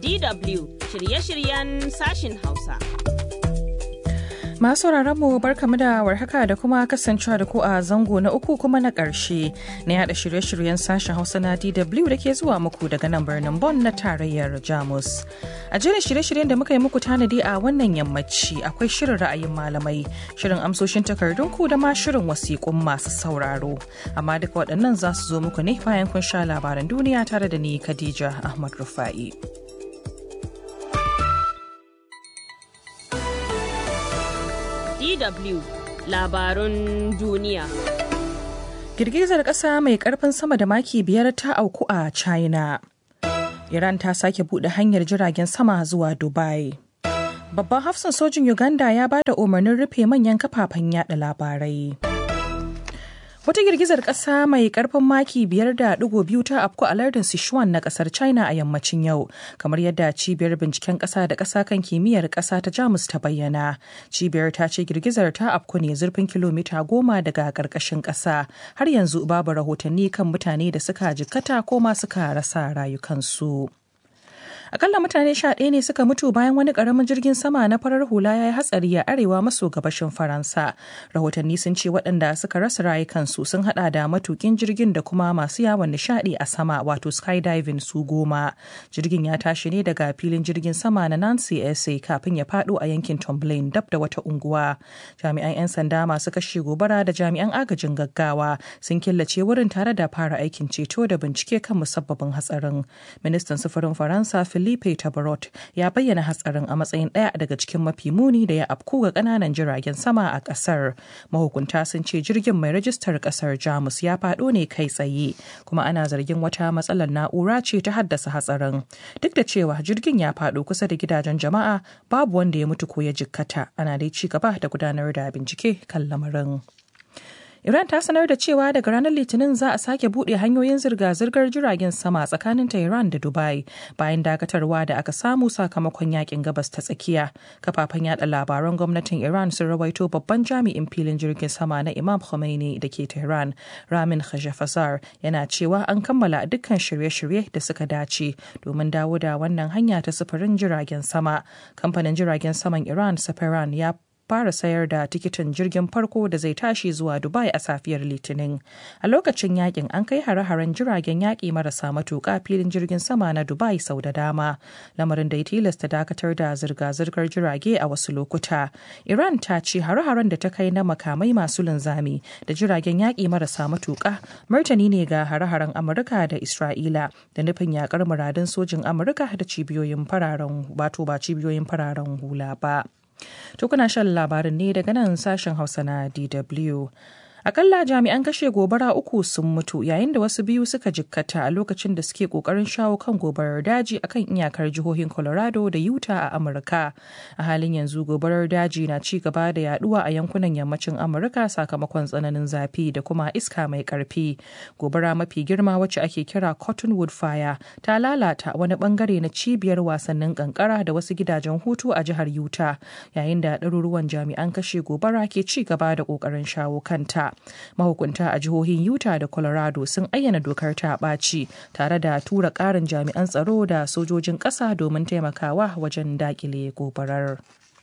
DW shirye-shiryen sashin Hausa. Masu mu barkamu da warhaka da kuma kasancewa da ku a zango na uku kuma na ƙarshe na yada shirye-shiryen sashen Hausa na DW da ke zuwa muku daga nan birnin Bonn na tarayyar Jamus. A jerin shirye-shiryen da muka yi muku tanadi a wannan yammaci akwai shirin ra'ayin malamai, shirin amsoshin takardun ku da ma shirin wasiƙun masu sauraro. Amma duka waɗannan za su zo muku ne bayan kun sha labaran duniya tare da ni Khadija Ahmad Rufa'i. DW labarun duniya. Girgizar ƙasa mai ƙarfin sama da maki biyar ta auku a China. Iran ta sake buɗe hanyar jiragen sama zuwa Dubai. Babban hafsan sojin Uganda ya ba da umarnin rufe manyan kafafen yada labarai. Wata girgizar ƙasa mai ƙarfin maki biyar da ɗigo biyu ta afku a lardin Sichuan na ƙasar China a yammacin yau, kamar yadda cibiyar binciken ƙasa da ƙasa kan kimiyyar ƙasa ta Jamus ta bayyana. Cibiyar ta ce girgizar ta afku ne zurfin kilomita goma daga ƙarƙashin ƙasa. Har yanzu babu rahotanni kan mutane da suka jikkata ko ma suka rasa rayukansu. akalla mutane sha ɗaya ne suka mutu bayan wani ƙaramin jirgin sama na farar hula ya yi hatsari a arewa maso gabashin faransa rahotanni sun ce waɗanda suka rasa rayukansu sun haɗa da matukin jirgin da kuma masu yawon nishaɗi a sama wato skydiving su goma jirgin ya tashi ne daga filin jirgin sama na nancy sa kafin ya faɗo a yankin tomblin dab da wata unguwa jami'an 'yan sanda masu kashe gobara da jami'an agajin gaggawa sun killace wurin tare da fara aikin ceto da bincike kan musabbabin hatsarin ministan sufurin faransa Filipe Tabarot ya bayyana hatsarin a matsayin ɗaya daga cikin mafi muni da ya afku ga ƙananan jiragen sama a ƙasar. Mahukunta sun ce jirgin mai rajistar ƙasar Jamus ya faɗo ne kai tsaye, kuma ana zargin wata matsalar na'ura ce ta haddasa hatsarin. Duk da cewa jirgin ya faɗo kusa da gidajen jama'a, babu wanda ya mutu ko ya jikkata. Ana dai ci gaba da gudanar da bincike kan lamarin. Iran ta sanar da cewa daga ranar Litinin za a sake buɗe hanyoyin zirga-zirgar jiragen sama tsakanin Tehran da Dubai bayan dakatarwa da aka samu sakamakon yakin gabas ta tsakiya. Kafafen yada labaran gwamnatin Iran sun rawaito babban jami'in filin jirgin sama na Imam Khomeini da ke Tehran, Ramin Khajafazar, yana cewa an kammala dukkan shirye-shirye da suka dace domin dawo da wannan hanya ta sufurin jiragen sama. Kamfanin jiragen saman Iran, Safaran, ya fara sayar da tikitin jirgin farko da zai tashi zuwa Dubai a safiyar Litinin. A lokacin yakin an kai hare-haren jiragen yaƙi marasa matuƙa filin jirgin sama na Dubai sau da dama, lamarin da ya tilasta dakatar da zirga-zirgar jirage a wasu lokuta. Iran ta ce hare-haren da ta kai na makamai masu linzami da jiragen yaƙi marasa matuƙa martani ne ga hare-haren Amurka da Isra'ila da nufin yaƙar muradun sojin Amurka da cibiyoyin fararen wato ba cibiyoyin fararen hula ba. To kuna shan labarin ne daga nan sashen Hausa na DW. Akalla jami'an kashe gobara uku sun mutu yayin da wasu biyu suka jikkata a lokacin da suke kokarin shawo kan gobarar daji akan iyakar jihohin Colorado da Utah a Amurka. A halin yanzu gobarar daji na ci gaba da yaduwa a yankunan yammacin Amurka sakamakon tsananin zafi da kuma iska mai karfi. Gobara mafi girma wacce ake kira Cottonwood Fire ta lalata wani bangare na cibiyar wasannin kankara da wasu gidajen hutu a jihar Utah yayin da ɗaruruwan jami'an kashe gobara ke ci gaba da ƙoƙarin shawo kanta. mahukunta a jihohin utah da colorado sun ayyana dokar ta ɓaci tare da tura ƙarin jami'an tsaro da sojojin ƙasa domin taimakawa wajen daƙile gobarar.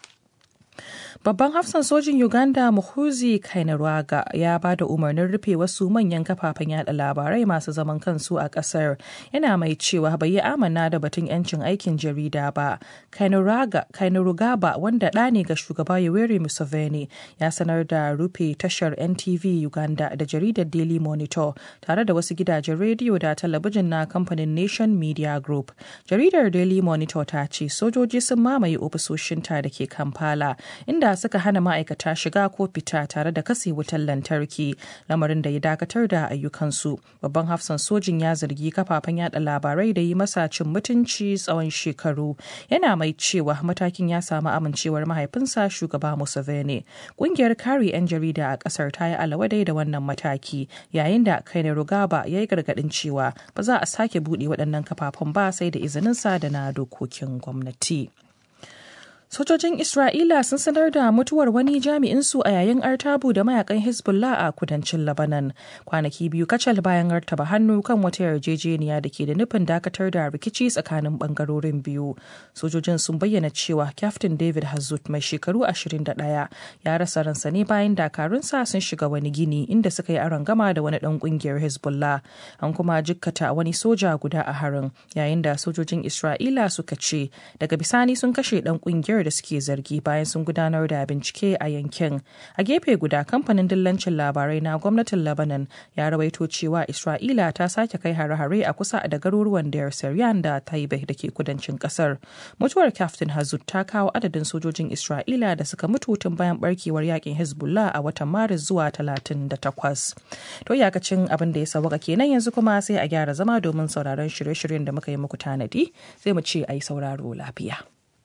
Babban hafsan sojin Uganda Muhuzi Kainerwaga ya ba da umarnin rufe wasu manyan kafafen yada labarai masu zaman kansu a kasar yana mai cewa bai yi amana da batun 'yancin aikin jarida ba. Kainerugaba wanda ɗa ne ga shugaba Yoweri Museveni ya sanar da rufe tashar NTV Uganda da jaridar Daily Monitor tare da wasu gidajen rediyo da talabijin na kamfanin Nation Media Group. Jaridar Daily Monitor ta ce sojoji sun mamaye ofisoshinta da ke Kampala inda suka hana ma'aikata shiga ko fita tare da kase wutar lantarki lamarin da ya dakatar da ayyukansu babban hafsan sojin ya zargi kafafen yada labarai da yi masa cin mutunci tsawon shekaru yana mai cewa matakin ya samu amincewar mahaifinsa shugaba museveni kungiyar kare 'yan jarida a kasar ta yi alawadai da wannan mataki yayin da kaine rugaba ya yi gargadin cewa ba za a sake buɗe waɗannan kafafen ba sai da izininsa da na dokokin gwamnati. Sojojin Isra'ila sun sanar da mutuwar wani jami'insu a yayin artabu da mayakan Hezbollah a kudancin Lebanon. Kwanaki biyu kacal bayan artaba hannu kan wata yarjejeniya da ke da nufin dakatar da rikici tsakanin bangarorin biyu. Sojojin sun bayyana cewa Captain David Hazut mai shekaru 21 ya rasa ransa ne bayan dakarunsa sun shiga wani gini inda suka yi aron gama da wani dan kungiyar Hezbollah. An kuma jikkata wani soja guda a harin yayin da sojojin Isra'ila suka ce daga bisani sun kashe dan kungiyar da suke zargi bayan sun gudanar da bincike a yankin. A gefe guda kamfanin dillancin labarai na gwamnatin Lebanon ya rawaito cewa Isra'ila ta sake kai hare-hare a kusa da garuruwan Deir Syrian da Taibe da ke kudancin kasar. Mutuwar Captain Hazut ta kawo adadin sojojin Isra'ila da suka mutu tun bayan barkewar yakin Hezbollah a watan Maris zuwa 38. To iyakacin abin da ya sawaka kenan yanzu kuma sai a gyara zama domin sauraron shirye-shiryen da muka yi muku tanadi sai mu ce a yi sauraro lafiya.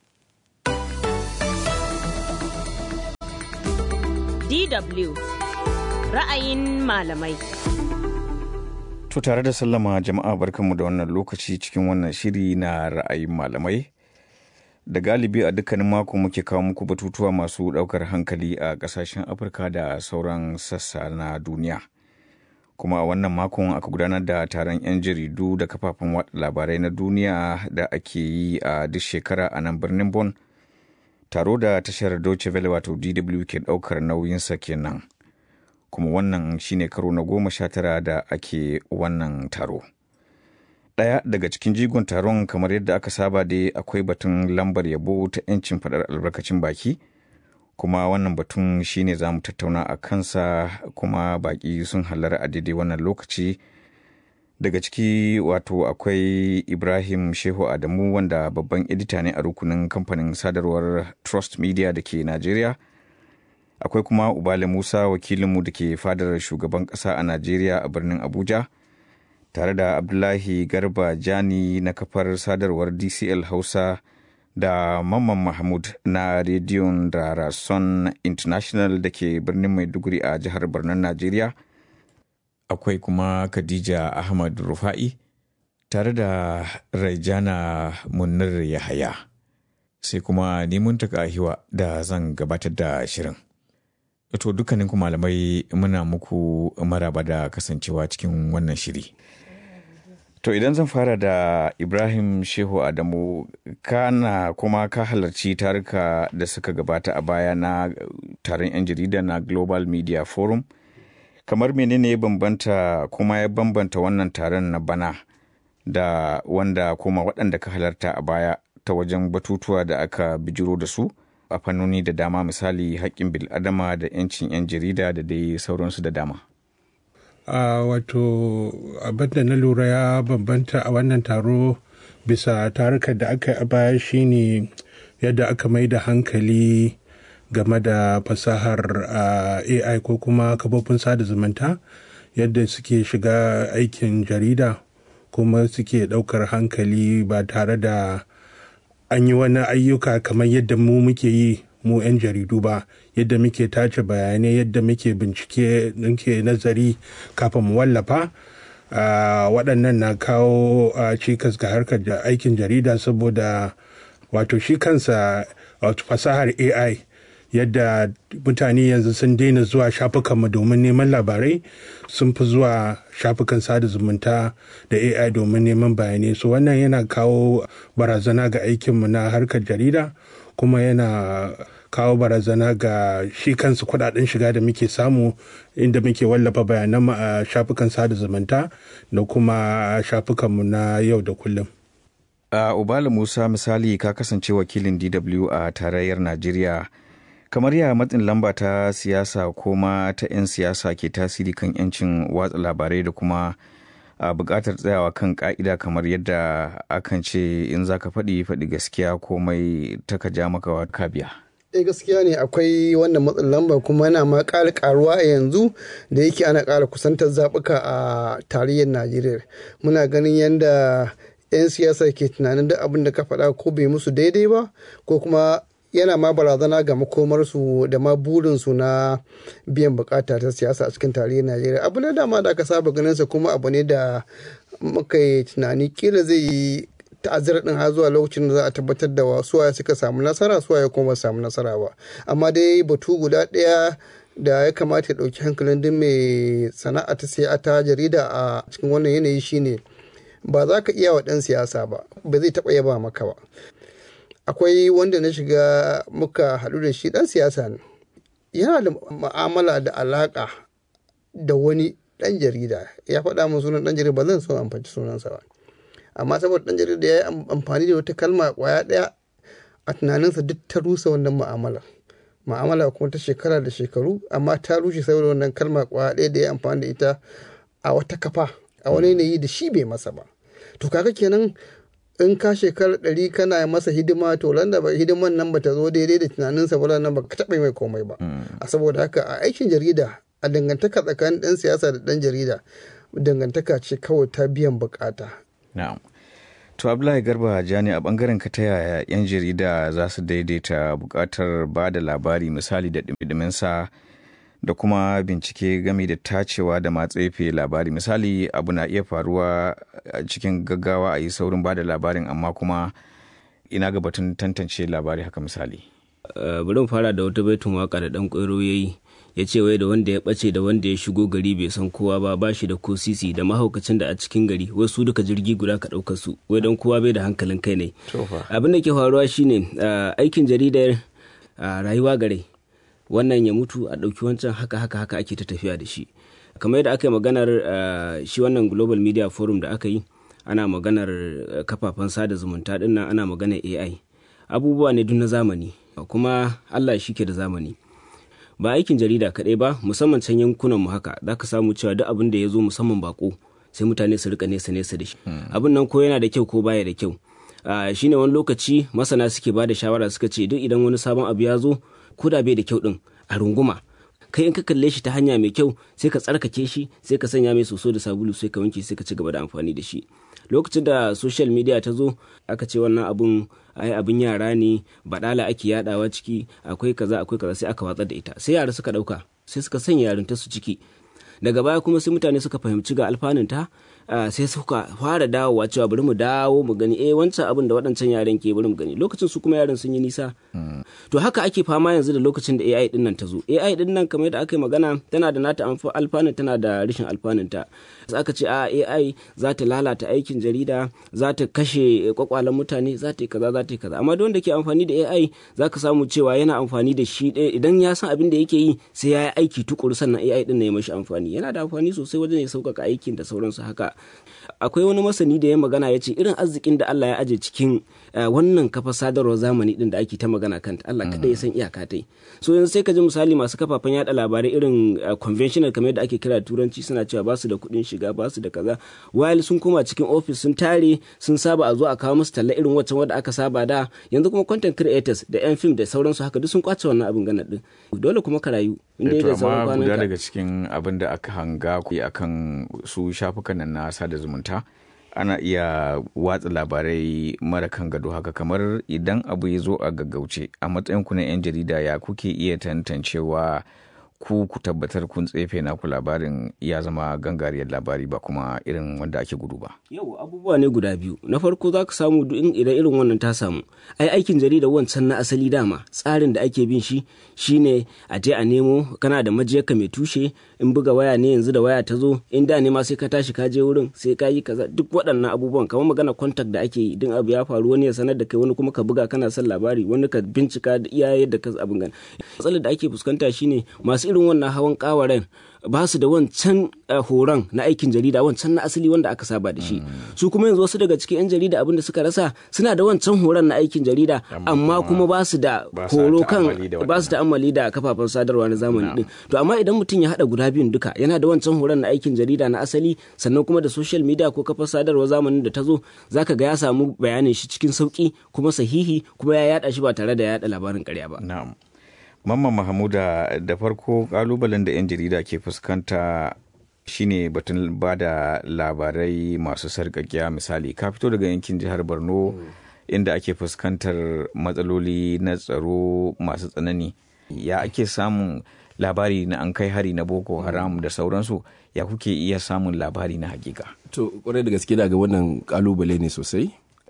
DW ra'ayin malamai. To tare da sallama jama'a barkanmu da wannan lokaci cikin wannan shiri na ra'ayin malamai. Da galibi a dukkanin mako muke kawo muku batutuwa masu ɗaukar hankali a ƙasashen Afirka da sauran sassa na duniya. Kuma a wannan makon aka gudanar da taron 'yan jaridu da kafafen watsa labarai na duniya da ake yi a duk shekara a nan birnin Bon. Taro da tashar Deutsche Welle wato DW ke ɗaukar nauyinsa kenan. kuma wannan shine karo na goma sha tara da ake wannan taro. Ɗaya daga cikin jigon taron kamar yadda aka saba dai akwai batun lambar yabo ta 'yancin faɗar albarkacin baki, kuma wannan batun shine za mu tattauna a kansa kuma baƙi sun halara a daidai wannan lokaci. Daga ciki wato akwai Ibrahim Shehu Adamu wanda babban edita ne a rukunin kamfanin sadarwar Trust Media da ke Najeriya. akwai kuma ubale musa wakilinmu da ke fadar shugaban kasa a najeriya a birnin abuja tare da abdullahi garba jani na kafar sadarwar dcl hausa da mamman mahmud na rediyon da rason international da ke birnin maiduguri a jihar birnin najeriya akwai kuma khadija ahmad rufa'i tare da raijana munir yahaya sai kuma neman hiwa da zan gabatar da shirin To dukkanin ku malamai muna muku maraba da kasancewa cikin wannan shiri. To idan zan fara da Ibrahim Shehu Adamu kana kuma ka halarci taruka da suka gabata a baya na taron 'yan jarida na Global Media Forum. Kamar menene ya bambanta kuma ya bambanta wannan taron na bana da wanda kuma waɗanda ka halarta a baya ta wajen batutuwa da aka bijiro da su? a fannoni da dama misali haƙƙin bil'adama da 'yancin 'yan jarida da dai sauransu da dama. Uh, wato abin da na lura ya bambanta a wannan taro bisa tarukan da aka yi a baya shine yadda aka mai da hankali game da fasahar uh, ai ko kuma kafofin sada zumunta yadda suke shiga aikin jarida kuma suke ɗaukar hankali ba tare da an yi wani ayyuka kamar yadda mu muke yi mu 'yan jaridu ba yadda muke tace bayanai yadda muke bincike muke nazari kafin mu wallafa waɗannan na kawo cikas ga harkar aikin jarida saboda wato shi kansa wato fasahar ai yadda mutane yanzu sun daina zuwa shafukanmu domin neman labarai sun fi zuwa shafukan sada zumunta da ai domin neman bayanai so wannan yana kawo barazana ga aikinmu na harkar jarida kuma yana kawo barazana ga shi kansu kudaden shiga da muke samu inda muke wallafa bayananmu a shafukan sada zumunta da kuma shafukanmu na yau da kullum. a uh, ubala musa misali ka kasance wakilin dw a tarayyar najeriya kamar ya matsin lamba ta siyasa ko ma ta 'yan siyasa ke tasiri kan 'yancin watsa labarai da kuma a buƙatar tsayawa kan ƙa'ida kamar yadda akan ce in za ka faɗi faɗi gaskiya komai ta ka ja maka ka biya. eh gaskiya ne akwai wannan matsin lamba kuma yana ma ƙara ƙaruwa a yanzu da yake ana ƙara kusantar zaɓuka a tarayyar najeriya muna ganin yadda 'yan siyasa ke tunanin duk abin da ka faɗa ko bai musu daidai ba ko kuma yana ma barazana ga makomarsu da ma burinsu na biyan bukata ta siyasa a cikin tarihin najeriya abu ne dama da aka saba ganinsa kuma abu ne da muka yi tunani kila zai yi ta'azzara din har zuwa lokacin da za a tabbatar da suwaye suka samu nasara suwaye kuma ba samu nasara ba amma dai batu guda ɗaya da ya kamata ya ɗauki hankalin duk mai sana'a ta siya ta jarida a cikin wannan yanayi shine ba za ka iya wa ɗan siyasa ba ba zai taɓa yaba maka ba akwai wanda na shiga muka haɗu da shi ɗan siyasa ne yana da ma'amala da alaƙa da wani ɗan jarida ya faɗa min sunan ɗan jarida ba zan so amfani sunansa ba amma saboda ɗan jarida ya yi amfani da wata kalma ƙwaya ɗaya a tunaninsa duk ta rusa wannan ma'amalar ma'amala kuma ta shekara da shekaru amma ta rushe saboda wannan kalma kwaya ɗaya da ya amfani da ita a wata kafa a wani yanayi da shi bai masa ba to kaga kenan in ka shekara ɗari kana masa hidima to da ba hidiman nan ba ta zo daidai da tunaninsa ba nan ba ka taɓa mai komai ba a saboda haka a aikin jarida a dangantaka tsakanin ɗan siyasa da ɗan jarida dangantaka ce kawai ta biyan bukata na'am To Abdullahi Garba Jani a bangaren ka ta yaya 'yan jarida za su daidaita bukatar ba da labari misali da sa da kuma bincike game da tacewa da matsefe labari misali abu na iya faruwa a cikin gaggawa a yi saurin ba da labarin amma kuma ina ga batun tantance labari haka misali. bari mu fara da wata baitun waka da dan kwairo ya yi ya ce wai da wanda ya ɓace da wanda ya shigo gari bai san kowa ba ba shi da ko sisi da mahaukacin da a cikin gari wai su duka jirgi guda ka ɗauka su wai don kowa bai da hankalin kai ne abin da ke faruwa shine aikin jaridar rayuwa gare wannan ya mutu a ɗauki wancan haka haka haka ake ta tafiya da shi kamar yadda aka yi maganar shi wannan global media forum da aka yi ana maganar kafafen sada zumunta dinnan ana maganar ai abubuwa ne duk na zamani kuma allah shi ke da zamani ba aikin jarida kaɗai ba musamman can yankunan mu haka za ka samu cewa duk abin da ya zo musamman bako sai mutane su rika nesa nesa da shi abin nan ko yana da kyau ko baya da kyau shine wani lokaci masana suke ba da shawara suka ce duk idan wani sabon abu ya zo ko da bai da kyau din a runguma kai in ka kalle shi ta hanya mai kyau sai ka tsarkake shi sai ka sanya mai soso da sabulu sai ka wanke sai ka ci gaba da amfani da shi lokacin da social media ta zo aka ce wannan abun ai abin yara ne badala ake yadawa ciki akwai kaza akwai kaza sai aka watsar da ita sai yara suka dauka sai suka sanya yarinta su ciki daga baya kuma sai mutane suka fahimci ga alfanunta sai suka fara dawowa cewa bari mu dawo mu gani eh wancan abin da waɗancan yaran ke bari mu gani lokacin su kuma yaran sun yi nisa to haka ake fama yanzu da lokacin da AI din nan ta zo AI din nan kamar yadda aka yi magana tana da nata alfanun tana da rashin alfanun ta aka ce a AI za ta lalata aikin jarida za ta kashe kwakwalen mutane za ta yi kaza za ta yi kaza amma don da ke amfani da AI za ka samu cewa yana amfani da shi idan ya san abin da yake yi sai ya yi aiki tukuru sannan AI din ya mashi amfani yana da amfani sosai wajen ya sauƙaƙa aikin da sauransu haka akwai wani masani da ya magana ya ce irin arzikin da Allah ya aje cikin wannan kafa sadarwar zamani din da ake ta magana kanta Allah kada ya san iyaka tai so yanzu sai ka ji misali masu kafafen yada labarai irin conventional kamar yadda ake kira turanci suna cewa ba su da kuɗin shiga ba su da kaza while sun koma cikin office sun tare sun saba a zo a kawo musu talla irin waccan wadda aka saba da yanzu kuma content creators da yan film da sauransu haka duk sun kwace wannan abin gana din dole kuma ka rayu inda da sauran guda daga cikin abin da aka hanga akan su shafukan nan na sada zumunta ana iya watsa labarai mara kan gado haka kamar idan abu ya zo a gaggauce a matsayin ku na 'yan jarida ya kuke iya tantancewa ku ku tabbatar kun tsefe naku labarin ya zama gangariyar labari ba kuma irin wanda ake gudu ba. Yau abubuwa ne guda biyu. Na farko za ka samu idan irin wannan ta samu. Ai aikin jarida wancan na asali dama tsarin da ake bin shi shine a je a nemo kana da majiyarka mai tushe in buga waya ne yanzu da waya ta zo in da ne ma sai ka tashi ka je wurin sai ka yi kaza duk waɗannan abubuwan kamar magana contact da ake yi din abu ya faru wani ya sanar da kai wani kuma ka buga kana son labari wani ka bincika da iya yadda ka abin gani. Matsalar da ake fuskanta shine masu irin wannan hawan kawaren ba su da wancan horon na aikin jarida wancan na asali wanda aka saba da shi su kuma yanzu wasu daga cikin 'yan jarida abin da suka rasa suna da wancan horon na aikin jarida amma kuma ba su da horo kan ba su ta'ammali da kafafen sadarwa na zamani din to amma idan mutum ya hada guda biyun duka yana da wancan horon na aikin jarida na asali sannan kuma da social media ko kafar sadarwa zamanin da ta zo zaka ga ya samu bayanin shi cikin sauki kuma sahihi kuma ya yada shi ba tare da yada labarin karya ba na'am Mamman Mahamuda da farko kalubalen da 'yan jarida ke fuskanta shine batun ba da labarai masu sarƙaƙiya misali ka fito daga yankin jihar Borno inda ake fuskantar matsaloli na tsaro masu tsanani ya ake samun labari na an kai hari na boko haram da sauransu ya kuke iya samun labari na hakika to kwarai da gaske daga wannan kalubale ne sosai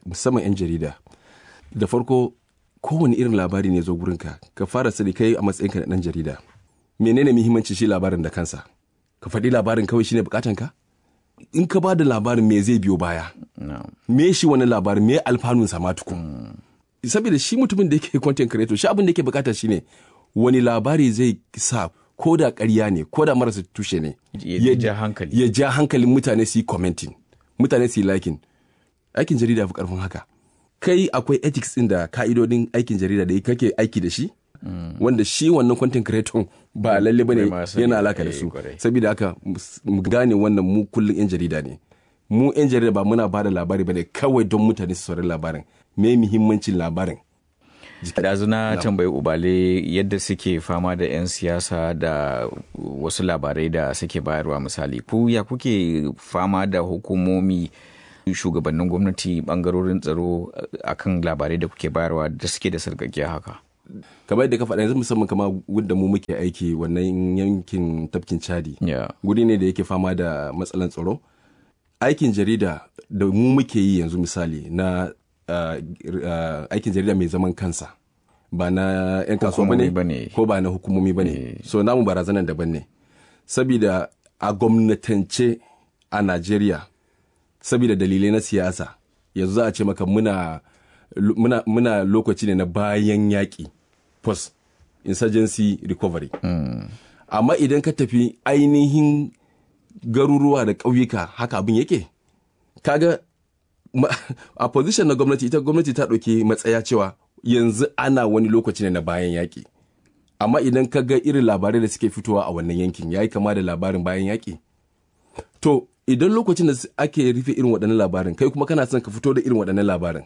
musamman 'yan jarida da farko kowane irin labari ne zo gurinka ka fara sani kai a matsayinka na ɗan jarida menene muhimmanci shi labarin da kansa ka faɗi labarin kawai shine bukatanka in ka ba da labarin me zai biyo baya me shi wani labarin me alfanun sa tukun saboda shi mutumin da yake content creator shi abin da yake bukata shine wani labari zai sa ko da ƙarya ne ko da marasa tushe ne ya ja hankali ya ja hankalin mutane su yi commenting mutane su yi liking aikin jarida fi karfin haka kai akwai ethics din da ka'idodin aikin jarida da kake aiki da shi wanda shi wannan content creator ba lalle bane yana alaka da su saboda haka mu gane wannan mu kullun yan jarida ne mu yan jarida ba muna bada labari bane kawai don mutane su saurari labarin me muhimmancin labarin Ɗazu na tambayi ubale yadda suke fama da 'yan siyasa da wasu labarai da suke bayarwa misali ku ya kuke fama da hukumomi shugabannin gwamnati bangarorin tsaro akan labarai da kuke bayarwa da suke da sarkakiya haka kamar yadda ka faɗa yanzu musamman kama wadda mu muke aiki wannan yankin tafkin chadi guri ne da yake fama da matsalan tsaro aikin jarida da mu muke yi yanzu misali na aikin jarida mai zaman kansa ba na 'yan kasuwa ba ne ko ba na hukumomi ba ne so namu barazanan daban ne sabida a gwamnatance a najeriya sabida dalilai na siyasa yanzu za a ce maka muna muna, muna lokaci ne na bayan yaƙi post insurgency recovery mm. amma idan ka tafi ainihin garuruwa da ƙauyuka haka abin yake kaga a position na gwamnati ita gwamnati ta ɗauki matsaya cewa yanzu ana wani lokaci ne na bayan yaƙi amma idan ka ga irin labarai da suke fitowa a wannan yankin ya yi kama da labarin bayan yaƙi to idan lokacin da ake rufe irin waɗannan labarin kai kuma kana son ka fito da irin waɗannan labarin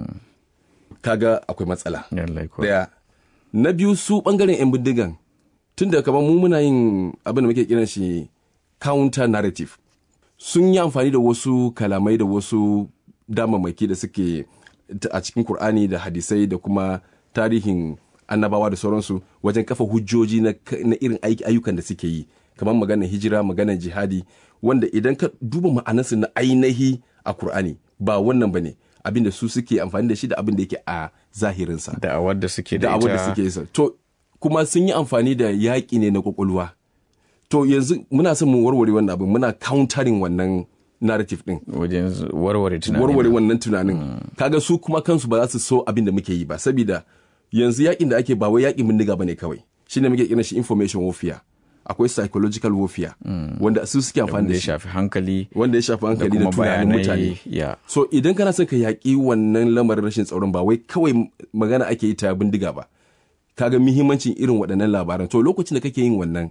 kaga akwai matsala daya na biyu su ɓangaren 'yan bindigan tun da kamar mu muna yin abin da muke kiran shi counter narrative sun yi amfani da wasu kalamai da wasu damammaki da suke a cikin Kur'ani da hadisai da kuma tarihin annabawa da sauransu wajen kafa hujjoji na, irin ayyukan da suke yi kamar maganar hijira maganar jihadi wanda idan ka duba ma'anarsu na ainihi a Kur'ani ba wannan ba ne abin da su suke amfani da shi da abin da yake a zahirinsa da awar da suke da ita da suke yi to kuma sun yi amfani da yaƙi ne na kwakwalwa to yanzu muna son mu warware wannan abin muna countering wannan narrative din wajen warware tunanin warware wannan tunanin kaga su kuma kansu ba za su so abin da muke yi ba saboda yanzu yakin da ake ba wai yakin bindiga bane kawai shine muke kiran shi information warfare akwai psychological warfare wanda su suke amfani da shi shafi hankali wanda ya shafi hankali da tunanin mutane so idan kana son ka yaƙi wannan lamarin rashin tsaron ba wai kawai magana ake yi ta bindiga ba kaga muhimmancin irin waɗannan labaran to lokacin da kake yin wannan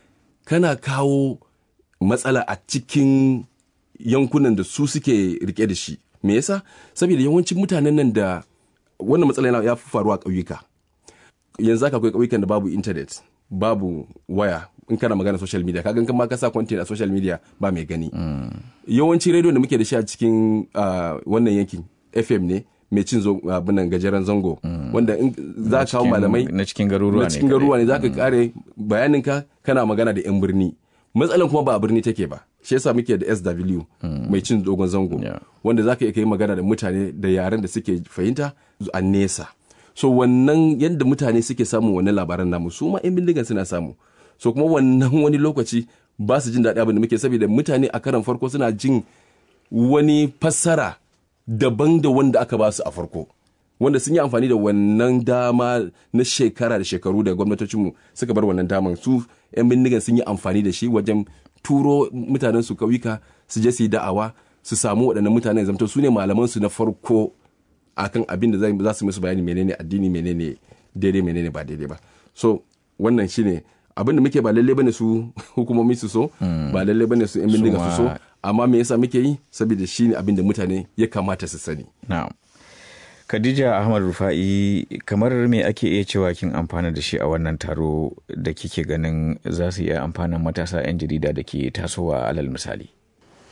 kana kawo matsala a cikin yankunan da su suke rike da shi me yasa saboda yawancin mutanen nan da wannan matsala ya fi faruwa a ƙauyuka yanzu haka akwai ƙauyukan da babu internet babu waya in kana magana social media kaga kan ma ka sa content a social media ba mai gani yawanci radio da muke da shi a cikin wannan yankin FM ne mai cin abinan gajeren zango wanda in za ka kawo malamai na cikin garuruwa ne na cikin garuruwa ne za ka kare bayaninka kana magana da yan birni matsalan kuma ba a birni take ba shi yasa muke da SW mai cin dogon zango wanda za ka iya kai magana da mutane da yaren da suke fahimta a nesa so wannan yadda mutane suke samun wannan labaran namu su ma 'yan bindigan suna samu so kuma wannan wani lokaci ba su jin daɗi abin da muke saboda mutane a karan farko suna jin wani fassara daban da wanda aka ba su a farko wanda sun yi amfani da wannan dama na shekara da shekaru da gwamnatocinmu suka bar wannan daman su 'yan bindigan sun yi amfani da shi wajen turo mutanen su kauyuka su je su yi da'awa su samu waɗannan mutanen zamto su ne malaman su na farko akan abin da za su musu bayani menene addini menene daidai menene ba daidai ba so wannan shine abin da muke ba lalle bane su hukumomi su so ba lalle bane su yan bindiga su so amma me yasa muke yi saboda shine abin da mutane ya kamata su sani na'am Khadija Ahmad Rufa'i kamar me ake iya cewa kin amfana da shi a wannan taro da kike ganin za su iya amfanin matasa 'yan jarida da ke tasowa alal misali.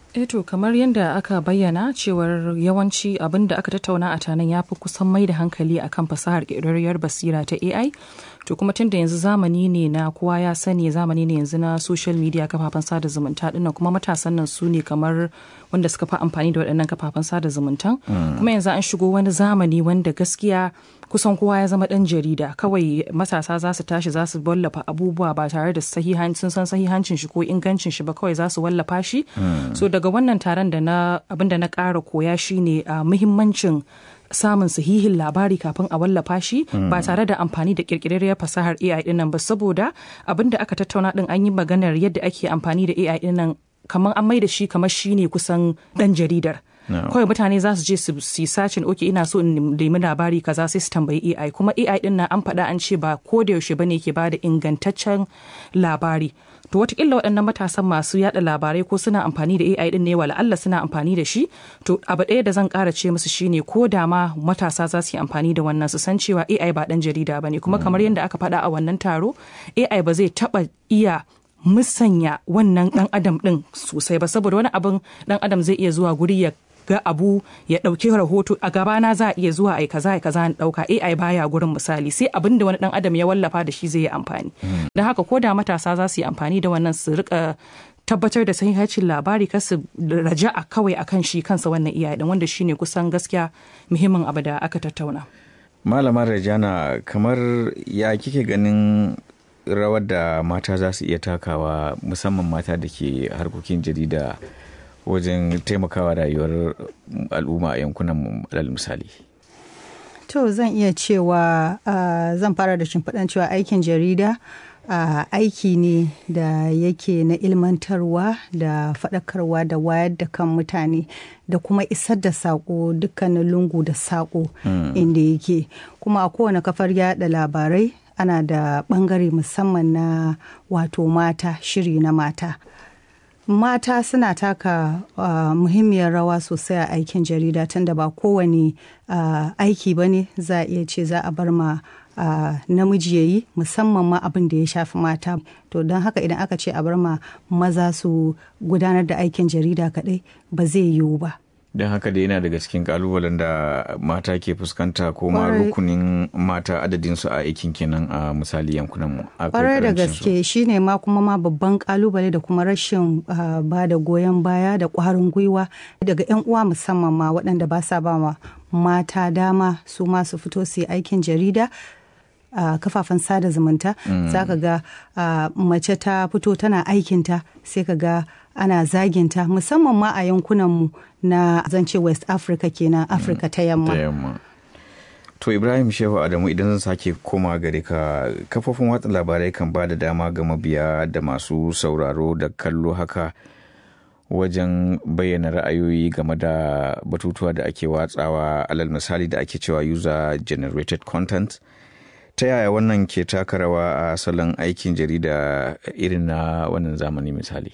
to kamar yadda aka bayyana cewar yawanci abin da aka tattauna a tanan ya fi kusan mai da hankali akan fasahar ƙirƙirarriyar basira ta ai to kuma tunda yanzu zamani ne na kowa ya sani zamani ne yanzu na social media kafafen sada zumunta dinnan kuma matasan nan su ne kamar wanda suka fi amfani da waɗannan kafafen sada zumuntan kuma yanzu an shigo wani zamani wanda gaskiya kusan kowa ya zama ɗan jarida kawai matasa za su tashi za su wallafa abubuwa ba tare da sun san sahihancin shi ko ingancin shi ba kawai za su wallafa shi so daga wannan taron da na abin da na ƙara koya shine a muhimmancin samun sahihin labari kafin a wallafa shi ba tare da amfani da kirkirarriyar fasahar AI dinnan ba saboda abin da aka tattauna din an yi maganar yadda ake amfani da AI dinnan kamar an mai da shi kamar shine kusan dan jaridar kawai mutane za su je su yi sacin oke ina so in nemi labari kaza sai su tambayi AI kuma AI din nan an faɗa an ce ba ko da yaushe bane ke bada ingantaccen labari to watakila waɗannan matasan masu yada labarai ko suna amfani da AI din ne wala Allah suna amfani da shi to abu ɗaya da zan ƙara ce musu shine ko da ma matasa za su yi amfani da wannan su san cewa AI ba ɗan jarida bane kuma kamar yadda aka faɗa a wannan taro AI ba zai taɓa iya musanya wannan ɗan adam ɗin sosai ba saboda wani abin ɗan adam zai iya zuwa guri ya ga abu ya ɗauki rahoto a gabana za a iya zuwa ai kaza ai kaza ɗauka AI baya gurin misali sai abin da wani ɗan adam ya wallafa da shi zai yi amfani don haka ko da matasa za su yi amfani da wannan su rika tabbatar da sahihacin labari kar su raja'a kawai akan shi kansa wannan iyaye din wanda shine kusan gaskiya muhimmin abu da aka tattauna malama rajana kamar ya kike ganin rawar da mata za su iya takawa musamman mata da ke harkokin jarida wajen taimakawa rayuwar al'umma a yankunan alal misali to zan iya cewa uh, zan fara da shimfiɗan cewa aikin jarida uh, aiki ne da yake na ilmantarwa da faɗakarwa da wayar da kan mutane da kuma isar da saƙo dukkanin lungu da saƙo mm. inda yake kuma a kowane kafar yada labarai ana da ɓangare musamman na wato mata shiri na mata mata suna taka uh, muhimmiyar rawa sosai a aikin jarida tunda ba kowane uh, aiki ba ne za a iya ce za a bar ma uh, namiji ya yi musamman ma abin da ya shafi mata to don haka idan aka ce a bar ma maza su gudanar da aikin jarida kadai ba zai yiwu ba don haka da yana daga cikin kalubalen da mata ke fuskanta ko ma rukunin mata adadinsu a aikin kenan a misali yankunan mu kwarai da gaske shine ma kuma ma babban kalubale da kuma rashin ba da goyon baya da kwarin gwiwa daga yan uwa musamman ma waɗanda ba sa ba ma mata dama su ma su fito su yi aikin jarida a uh, kafafen sada zumunta mm. za ka ga uh, mace ta fito tana aikinta sai ka ga ana zaginta musamman ma a yankunanmu na zance west africa kenan afirka mm. ta yamma to ibrahim shehu adamu idan zan sake koma gare ka kafofin watsa labarai kan ba da dama ga mabiya da masu sauraro da kallo haka wajen bayyana ra'ayoyi game da batutuwa da ake watsawa alal misali da ake cewa user generated content ta yaya wannan ke taka rawa a salon aikin jarida irin na wannan zamani misali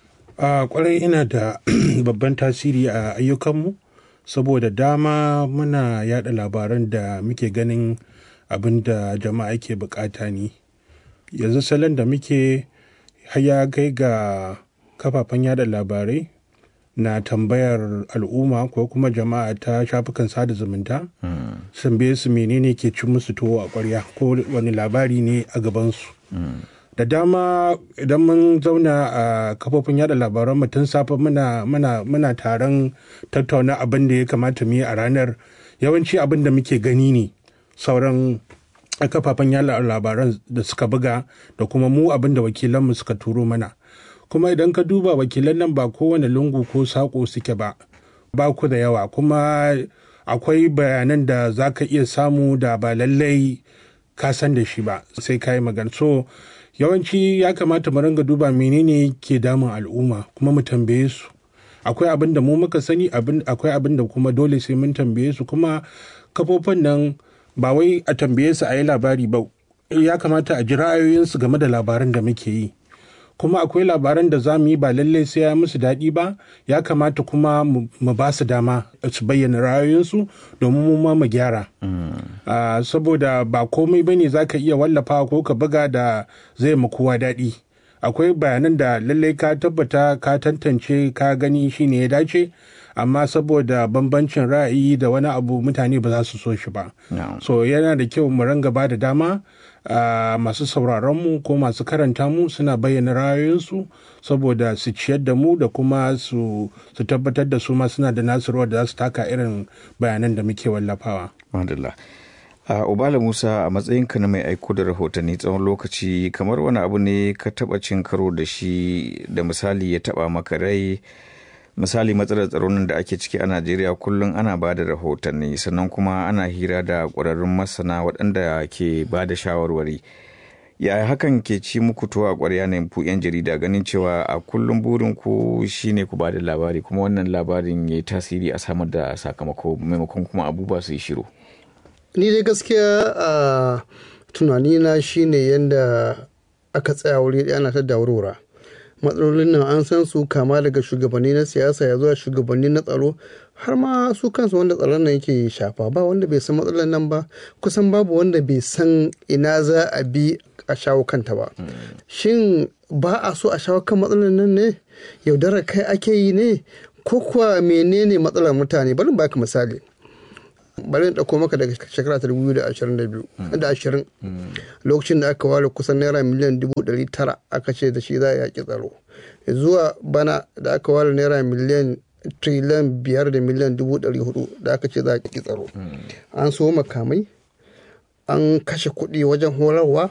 a kwarai ina da babban tasiri a ayyukanmu saboda dama muna yada labaran da muke ganin abin da jama'a ke bukata ne yanzu salon da muke haya kai ga kafafen yada labarai na tambayar al'umma ko kuma jama'a ta shafukan sada zumunta sun su menene ke ci musu tuwo a ƙwarya ko wani labari ne a gabansu da dama idan mun zauna a kafofin yada labaran mu tun safe muna muna muna taron tattauna abin da ya kamata mu yi a ranar yawanci abin da muke gani ne sauran kafafen yada labaran da suka buga da kuma mu abin da wakilanmu suka turo mana kuma idan ka duba wakilan nan ba kowane lungu ko sako suke ba ba ku da yawa kuma akwai bayanan da za ka iya samu da ba lallai ka san da shi ba sai ka yi magana so yawanci ya kamata mu ringa duba menene ke damun al'umma kuma mu tambaye su akwai abin da mu muka sani akwai abin da kuma dole sai mun tambaye su kuma kafofin nan ba wai a tambaye su a yi labari ba ya kamata a ji ra'ayoyinsu game da labaran da muke yi kuma akwai labaran da za mu yi ba lallai sai ya musu daɗi ba ya kamata kuma mu ba su dama su bayyana ra'ayoyinsu domin mu ma mu gyara saboda ba komai ba ne za ka iya wallafa ko ka buga da zai ma kowa daɗi akwai bayanan da lallai ka tabbata ka tantance ka gani shine ya dace amma saboda bambancin ra'ayi da wani abu mutane ba za su so shi ba so yana da kyau mu ranga ba da dama Uh, masu sauraronmu ko masu karanta mu suna bayyana ra'ayoyinsu saboda su ciyar da mu da kuma su tabbatar da su ma suna da nasu rawar da za su taka irin bayanan da muke wallafawa. Madalla. a ubala musa a matsayinka na mai aiko da rahotanni tsawon lokaci kamar wani abu ne ka taba cin karo da shi da misali ya taba maka rai misali matsalar tsaron da ake ciki a najeriya kullum ana ba da rahotanni sannan kuma ana hira da ƙwararrun masana waɗanda ke ba da shawarwari yaya hakan ke ci muku tuwa a ƙwarya ne ku 'yan jarida ganin cewa a kullum burin ku shine ku ba da labari kuma wannan labarin ya yi tasiri a samar da sakamako maimakon kuma abubuwa su yi shiru ni dai gaskiya a tunanina shine yadda aka tsaya wuri ɗaya ana ta daurora matsalolin nan an san su kama daga shugabanni na siyasa ya zuwa shugabanni na tsaro har ma su kansu wanda tsaron nan yake shafa ba wanda bai san matsalar nan ba kusan babu wanda bai san ina za a bi a shawo kanta ba shin ba a so a shawo kan matsalar nan ne yaudara kai ake yi ne ko kuwa menene matsalar mutane bari baka misali bari in ɗauko maka daga shekara ta 2022 da ashirin lokacin da aka ware kusan naira miliyan dubu ɗari tara aka ce da shi za a yaƙi tsaro zuwa bana da aka ware naira miliyan triliyan biyar da miliyan dubu ɗari hudu da aka ce za a yaƙi tsaro an so makamai an kashe kuɗi wajen horarwa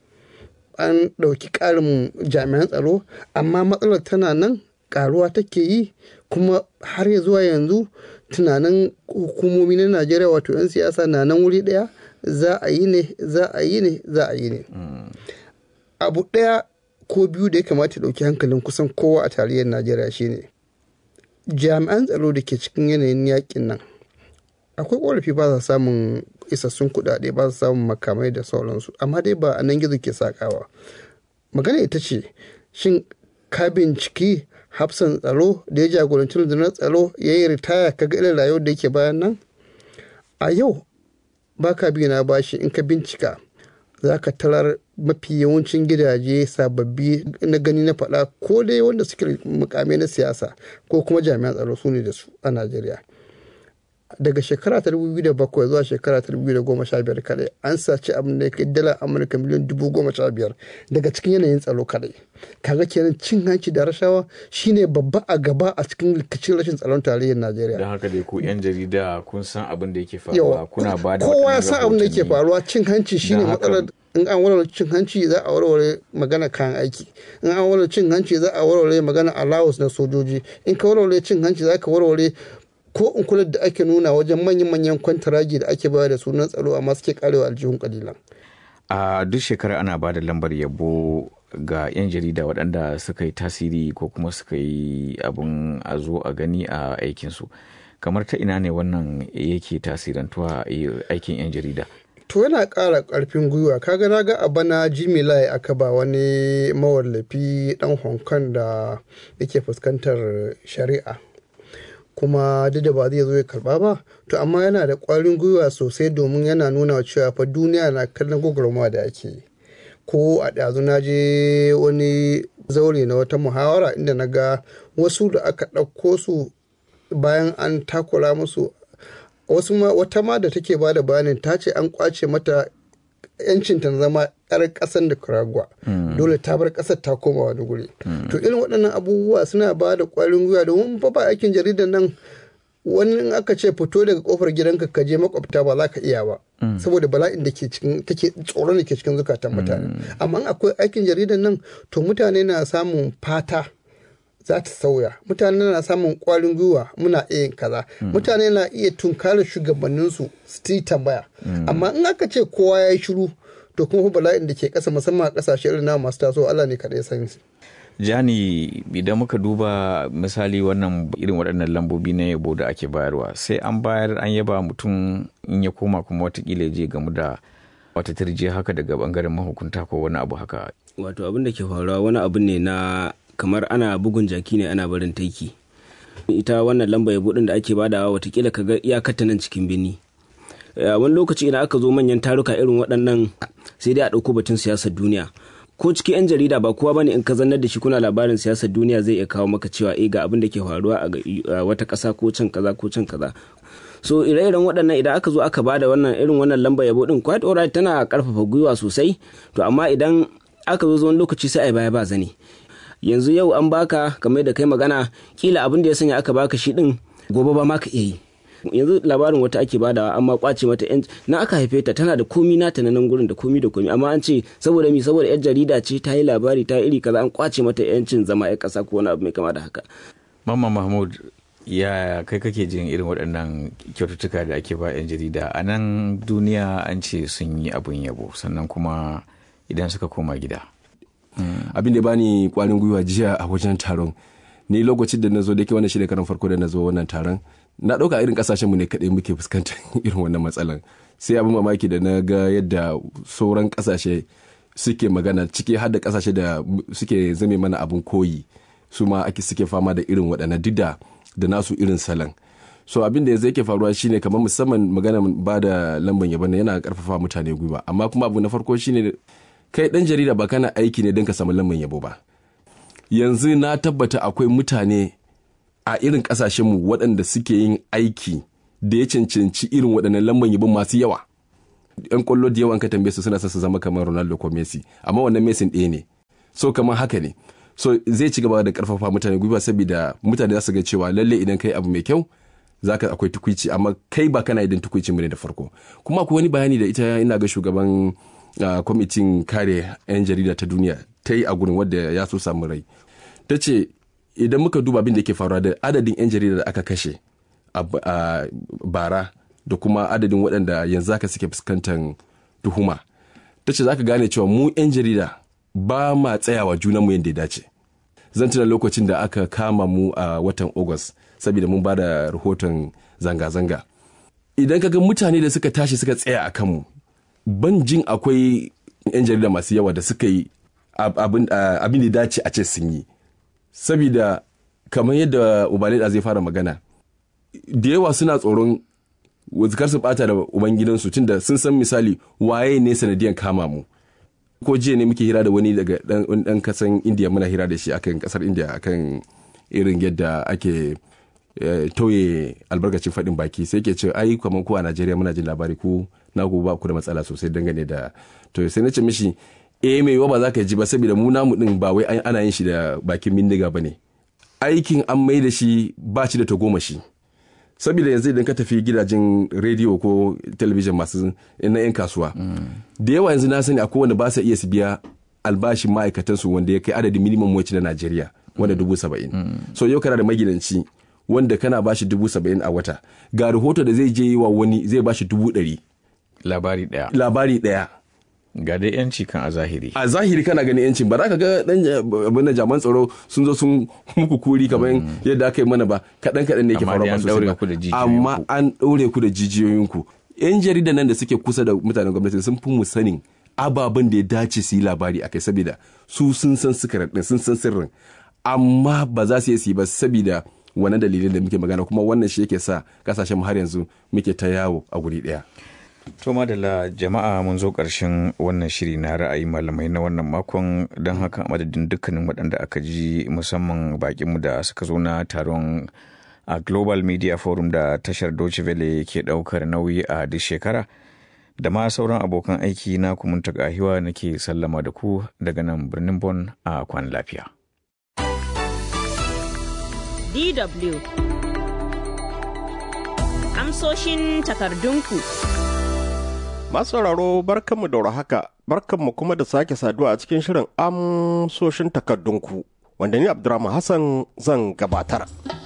an ɗauki ƙarin jami'an tsaro amma matsalar tana nan ƙaruwa take yi kuma har ya zuwa yanzu tunanin hukumomi na najeriya wato 'yan siyasa na nan wuri daya za a yi ne za a yi ne za a yi ne abu daya ko biyu da ya kamata dauki hankalin kusan kowa a tarihin najeriya shine jami'an tsaro da ke cikin yanayin yakin nan akwai korafi ba sa samun isassun kuɗaɗe ba sa samun makamai da sauransu amma dai ba a nan gizo ke sakawa magana ita ce shin ka binciki hafsan tsaro da ya jagoranci rundunar tsaro ya yi ritaya kaga irin rayuwar da yake bayan nan a yau baka biyu na bashi in ka bincika za ka tarar mafi yawancin gidaje sababbi na gani na faɗa ko dai wanda suke mukamai na siyasa ko kuma jami'an tsaro su ne da su a najeriya daga shekara ta 2007 zuwa shekara ta 2015 kadai an saci abin da ya dala amurka miliyan 15,000 daga cikin yanayin tsaro kadai kaga kenan cin hanci da rashawa shine babba a gaba a cikin rikicin rashin tsaron tarayyar najeriya don haka dai ku yan jarida kun san abin da yake faruwa kuna ba da kowa ya san abin da yake faruwa cin hanci shine matsalar in an warware cin hanci za a warware magana kayan aiki in an warware cin hanci za a warware magana allowance na sojoji in ka warware cin hanci za ka warware ko in kula da ake nuna wajen manyan-manyan kwantaragi da ake bayar da sunan tsaro amma suke karewa aljihun kalilan. a duk shekara ana ba da lambar yabo ga 'yan jarida waɗanda suka yi tasiri ko kuma suka yi abin a zo a gani a aikinsu kamar ta ina ne wannan yake tasirantuwa aikin 'yan jarida to yana ƙara ƙarfin gwiwa kaga na ga a bana jimmy lai aka ba wani mawallafi ɗan hong kong da yake fuskantar shari'a kuma duk da ba zai zo ya karba ba to amma yana da ƙwarin gwiwa sosai domin yana nuna cewa fa duniya na kallon gwagwarmawa da ake yi ko a ɗazu na je wani zaure na wata muhawara inda na ga wasu da aka ɗauko su bayan an takura musu wasu ma wata ma da take ba da bayanin ta ce an kwace mata yancin ta zama yar ƙasar da kuragwa dole ta bar ƙasar ta koma wani guri to irin waɗannan abubuwa suna ba da ƙwarin gwiwa domin fa ba aikin jaridar nan wani in aka ce fito daga kofar gidanka ka je makwabta ba za ka iya ba saboda bala'in da ke cikin take tsoron da ke cikin zukatan mutane amma akwai aikin jaridar nan to mutane na samun fata za ta sauya mutane na samun kwarin gwiwa muna iya kaza mutane na iya tunkara shugabanninsu su ti tambaya amma in aka ce kowa ya yi shiru to kuma bala'in da ke kasa musamman a kasashe irin na masu taso Allah ne kaɗai san jani idan muka duba misali wannan irin waɗannan lambobi na yabo da ake bayarwa sai an bayar an yaba mutum in ya koma kuma watakila je gamu da wata tirje haka daga bangaren mahukunta ko wani abu haka wato abin da ke faruwa wani abu ne na kamar ana bugun jaki ne ana barin taiki ita wannan lamba yabo din da ake badawa watakila ka ga iyakarta nan cikin bini wani lokaci idan aka zo manyan taruka irin waɗannan sai dai a ɗauko batun siyasar duniya ko cikin 'yan jarida ba kowa bane in ka zannar da shi kuna labarin siyasar duniya zai iya kawo maka cewa eh ga abin da ke faruwa a wata ƙasa ko can kaza ko can kaza so ire-iren waɗannan idan aka zo aka bada wannan irin wannan lamba yabo din quite alright tana karfafa gwiwa sosai to amma idan aka zo wani lokaci sai ai baya ba zane yanzu yau an baka kamar da kai magana kila abin da ya sanya aka baka shi din gobe ba ma ka iya yi yanzu labarin wata ake badawa amma kwace mata yan na aka haife ta tana da komi nata na nan gurin da komi da komi amma an ce saboda mi saboda yar jarida ce ta yi labari ta iri kaza an kwace mata yancin zama yar kasa ko wani abu mai kama da haka Mamman Mahmud ya kai kake jin irin waɗannan kyaututtuka da ake ba 'yan jarida a nan duniya an ce sun yi abun yabo sannan kuma idan suka koma gida abin da bani kwarin gwiwa jiya a wajen taron ni lokacin da na zo da ke wannan shine karan farko da na zo wannan taron na ɗauka irin kasashen mu ne kaɗai muke fuskantar irin wannan matsalan sai abin mamaki da na ga yadda sauran kasashe suke magana ciki har da kasashe da suke zame mana abin koyi su ma ake suke fama da irin waɗannan duk da da nasu irin salon so abin da yanzu yake faruwa shine kamar musamman magana ba da lamban yabon yana karfafa mutane gwiwa amma kuma abu na farko shine kai dan jarida ba kana aiki ne don ka samu lamban yabo ba yanzu na tabbata akwai mutane a irin kasashenmu waɗanda suke yin aiki da ya cancanci irin waɗannan lamban yabon masu yawa yan kwallo da yawan ka tambaye su suna son su zama kamar Ronaldo ko Messi amma wannan Messi ɗaya ne so kamar haka ne so zai ci gaba da karfafa mutane gwiwa saboda mutane za su ga cewa lalle idan kai abu mai kyau zaka akwai tukuici amma kai ba kana idan tukuici mu ne da farko kuma akwai wani bayani da ita ina ga shugaban kwamitin kare 'yan jarida ta duniya ta yi a gurin wadda ya so samu rai ta ce idan muka duba abin da ke faruwa da adadin 'yan jarida da aka kashe a bara da kuma adadin waɗanda yanzu haka suke fuskantar tuhuma ta ce za ka gane cewa mu 'yan jarida ba ma tsayawa junanmu yadda ya dace zan tuna lokacin da aka kama mu a watan august saboda mun ba da rahoton zanga-zanga idan ka ga mutane da suka tashi suka tsaya a kanmu ban jin akwai 'yan jarida masu yawa da suka yi abin da dace a ce sun yi saboda kamar yadda ubalida zai fara magana da yawa suna tsoron kar su bata da ubangidansu tunda sun san misali waye ne sanadiyan kama mu ko jiya ne muke hira da wani daga dan kasan indiya muna hira da shi akan kasar indiya akan irin yadda ake tauye albarkacin faɗin baki sai ke ce ai kamar ku a najeriya muna jin labari ku na ku ba ku da matsala sosai dangane da to sai na ce mishi eh mai yiwa ba za ka ji ba saboda mu namu din ba wai ana yin shi da bakin bindiga ba ne aikin an mai da shi ba shi da tagomashi saboda yanzu idan ka tafi gidajen rediyo ko talabijin masu na 'yan kasuwa da yawa yanzu na sani akwai wanda ba sa iya su biya albashin ma'aikatansu wanda ya kai adadin minimum wage na najeriya wanda dubu saba'in so yau kana da magidanci wanda kana bashi dubu saba'in a wata ga rahoto da zai je yi wa wani zai bashi dubu ɗari labari ɗaya labari ɗaya ga dai yanci kan a zahiri a zahiri kana ganin yancin ba za ka ga dan abin jaman tsaro sun zo sun muku kuri kamar yadda aka yi mana ba kaɗan kaɗan ne yake faruwa sosai ba amma an ɗaure ku da jijiyoyinku yan jarida nan da suke kusa da mutanen gwamnati sun fi mu sanin ababen da ya dace su yi labari akai saboda su sun san sikarar din sun san sirrin amma ba za su yi su yi ba saboda wannan dalilin da muke magana kuma wannan shi yake sa kasashen har yanzu muke ta yawo a guri ɗaya. To madalla jama'a mun zo ƙarshen wannan shiri na ra'ayi malamai na wannan makon don haka a madadin dukkanin waɗanda aka ji musamman bakinmu da suka zo na taron a Global Media Forum da tashar Deutsche Welle ke ɗaukar nauyi a duk shekara. Da ma sauran abokan aiki na kumunta gahiwa nake sallama da ku daga nan birnin Bon a kwan lafiya. DW Amsoshin takardunku. Masu sauraro barkanmu da haka barkanmu kuma da sake saduwa a cikin shirin amsoshin takardunku wanda ni Abdurrahman Hassan zan gabatar.